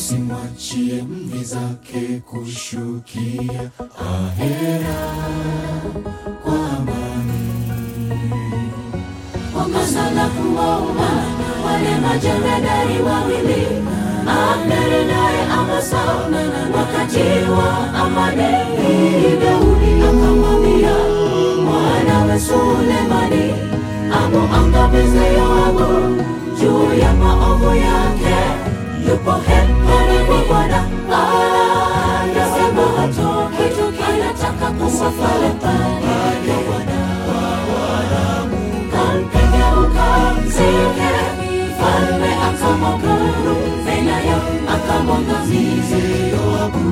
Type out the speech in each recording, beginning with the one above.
usimwachie mvi zake kushukia ahera kwa amani. Kosa la kuwaua wale majemadari wawili Abneri naye Amasa wakati wa amani, Daudi akamwambia mwanawe Sulemani amuangamize Yoabu juu ya maovu yake. Yupo hemani kwa Bwana anasema hatoki, anataka kumwafale pale ya Bwana kampige ukamzike, mfalme akamwamuru Benaya akamwangamize Yoabu.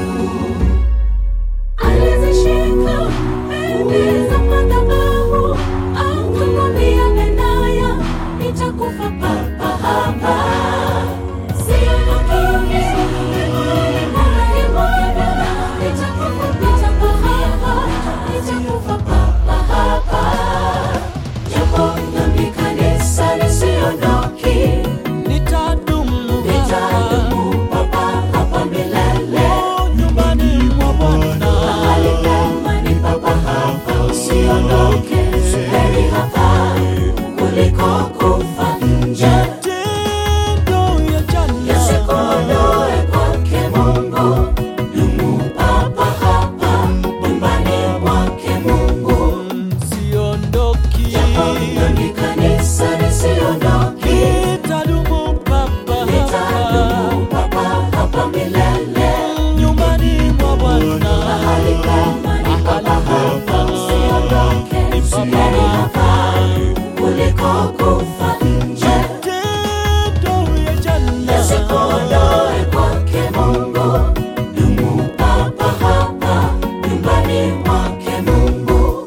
Alizishika pembe za madhabahu, akamwambia Benaya, nitakufa papa hapa. Siondoki, mahali mwake Bwana, nitakufa papa hapa, nitakufa papa hapa. Japo dhambi kanisa lisiondoki, nitadumu nitadumu papa hapa milele. nyumbani mwa Bwana. Mahali pema ni papa hapa, usiondoke. Heri hapa kuliko kufa nje. Matendo ya jana Yasikuondoe kwake Mungu, dumu papa hapa nyumbani mwake Mungu. siondoki, Japo dhambi kanisa lisiondoki, nitadumu papa nitadumu papa hapa milele. nyumbani mwa Bwana. Mahali pema ni papa hapa, usiondoke. Heri hapa kuliko kufa nje. Matendo ya jana Yasikuondoe kwake Mungu, dumu papa hapa nyumbani mwake Mungu.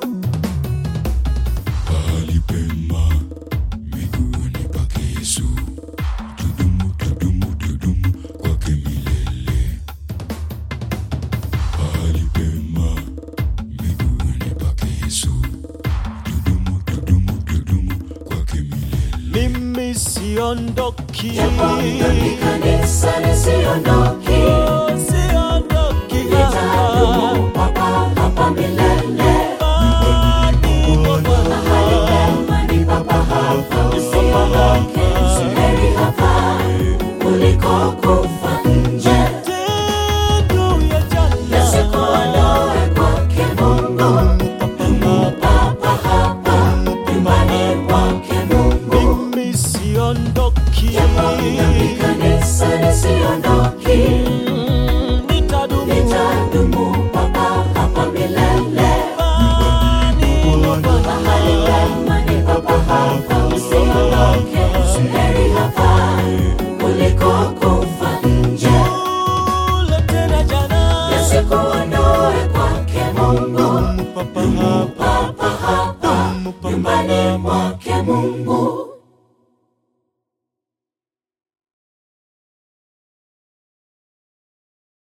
Pahali pema miguuni pake Yesu, tudumu, tudumu, tudumu kwake milele. Pahali pema miguuni pake Yesu, tudumu, tudumu, tudumu kwake milele. mimi siondoki, Japo dhambi kanisa lisiondoki,